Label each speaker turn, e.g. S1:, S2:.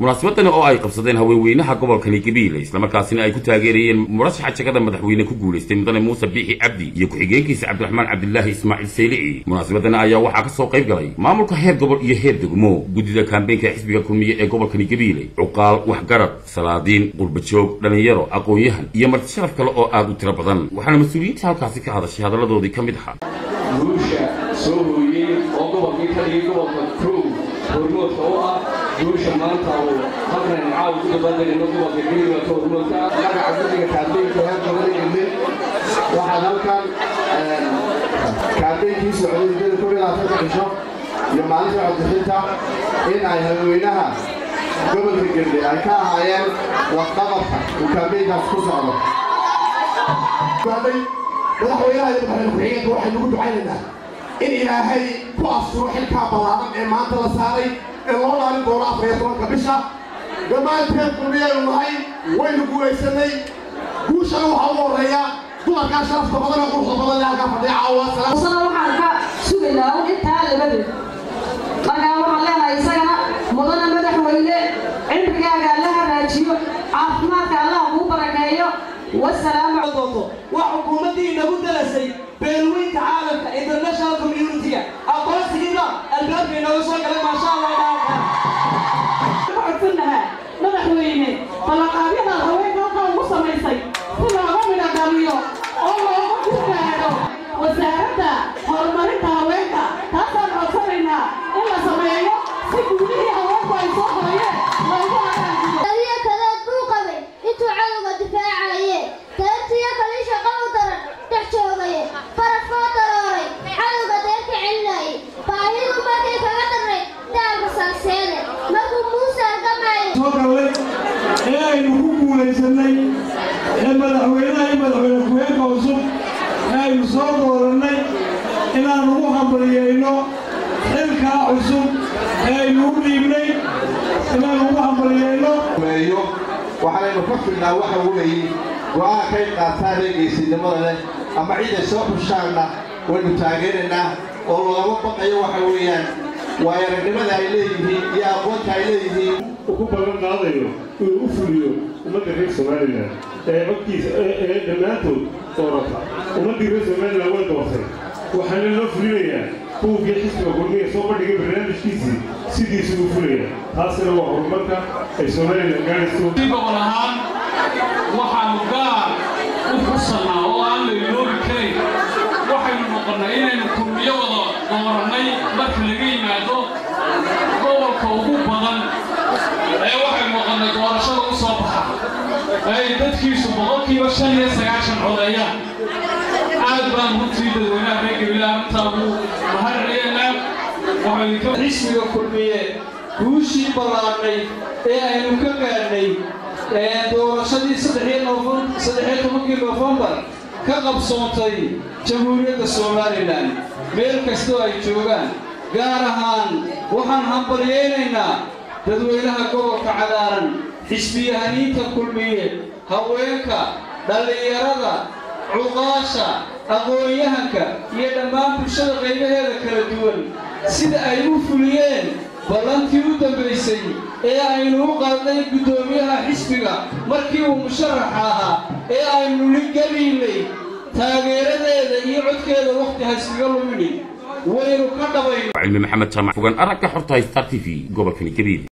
S1: munaasabadani oo ay qabsadeen haweenweynaha gobolkani gabiile islamarkaasina ay ku taageerayeen murashaxa jagada madaxweyne ku guulaystay mudane muuse biixi cabdi iyo ku-xigeenkiisa cabdiraxmaan cabdilaahi ismaaciil saylici munaasabadani ayaa waxaa ka soo qayb galay maamulka heer gobol iyo heer degmo guddida kaambeenka ee xisbiga kulmiye ee gobolkani gabiile cuqaal waxgarad salaadiin qurbajoog dhallinyaro aqoon-yahan iyo marti sharaf kale oo aad u tiro badan waxaana mas-uuliyiinta halkaasi ka hadashay hadalladoodii ka mid ahaa
S2: guusha soo hooyey oo gobolkii ka dhigay gobolka kow hormoodka u ah guusha maanta uu halkan caaw ku dabaaldegayno gobolka geliwaka hormoodka ah magaca guddiga kaambeenka heer gobolka waxaad halkan kaambeenkii socday muddada kow iyo labaatanka cisho iyo maalinta codbixinta in ay haweenweynaha gobolka gelbe ay ka ahaayeen waxqabadka uu kaambeenkaas ku socdo
S3: madaxweynaha iyo madaxweyne ku-xigeenka waxaynu ugu ducaynaynaa in ilaahay ku asturo xilkaa ballaaran ee maanta la saaray ee loo laalin doono afar iyo tobanka bisha dhammaanteen kulmiyaynu nahay waynu guulaysanay guushana waxaa ugu horreeya dumarkaa sharafta badan ee quruxda badan ee halkaa fadhiya caawa
S4: sana waxaan ka sugaynaa un intaa labadeed markaa waxaan leenahay isagana mudana madaxweyne cimrigaaga alla hagaajiyo caafimaadka allah kuu barakeeyo والسلام
S5: عليكم وحكومتي nagu dalasay beelweynta caalamka international community-ga aqoonsigiina albaabkay nooga soo galay maasha allah
S4: codsannahaa madaxweyne ballanqaadyada haweenka halkaa ugu samaysay si looga midha dhaliyo oo looga gurgaado wasaaradda horumarinta haweenka taasaan codsanaynaa in la sameeyo si guudihii haweenku ay soo hoyeen loogu
S6: intuu cadowga difaacaye taartiyo kalii shaqo u daran dhex joogaye farafkoo darooray cadowga deerka celinayay baahidu markay kaga darnay daalka salseede markuu muuse argamaayo
S7: soo gallay ee aynu ku guulaysannay ee madaxweynaha iyo madaxweyne ku-xeenka cusub ee aynu soo doorannay inaan ugu hambaliyeyno xilkaa cusub ee aynu u dhiibnay inaan ugu hambaliyeyno
S3: waxaanaynu ka filnaa waxa weeye go'aan kay qaataan ee geesinimada leh ama ciiday soo xushaanna waynu taageeraynaa oo lagama baqayo waxa weeyaan waayo aragnimada ay leeyihiin iyo aqoonta ay leeyihiin
S8: uu ku ballan qaadayo inuu u fuliyo ummadda reer somalilan ee codkiisa ee dhammaantood doorata ummaddii reer somalilan way doortay waxaana loo fulinayaa buuggii xisbiga kulmiya soo bandhigay barnaamijkiisii sidiisu u fulaya taasina waa horumarka ay somalilan gaadhayso
S9: gobol ahaan waxaanu gaar u xusanaa oo aan la iloobi karayn waxaynu noqonnay inaynu kulmiyo wada doorannay marka laga yimaado gobolka ugu badan ee waxaynu noqonnay doorashada u soo baxa ay dadkiisu boqolkiiba shan iyo sagaashan codeeyaan aad baan runtii dadweynaha reer gabilaa arrintaa ugu mahadcelinaynaa
S2: xisbiga kulmiye guushii ballaadhnay ee aynu ka gaadhnay doorashadii saddexiyo tobankii nofembar ka qabsoontay jamhuuriyadda somalilan meel kastoo ay joogaan gaar ahaan waxaan hambalyaynaynaa dadweynaha gobolka cagaaran xisbiyahaniinta kulmiye haweenka dhallinyarada cuqaasha aqoon-yahanka iyo dhammaan bulshada qaybaheeda kala duwan sida ay u fuliyeen ballantii u dambaysay ee aynu u qaadnay guddoomiyaha xisbiga markii uu musharaxa ahaa ee aynu ligeliynay taageeradeeda iyo codkeeda wakhti hayskaga lumini waynu ka dhabayno
S1: cilmi maxamed jaamac fogan aragga xorta star t v gobolkani gabiil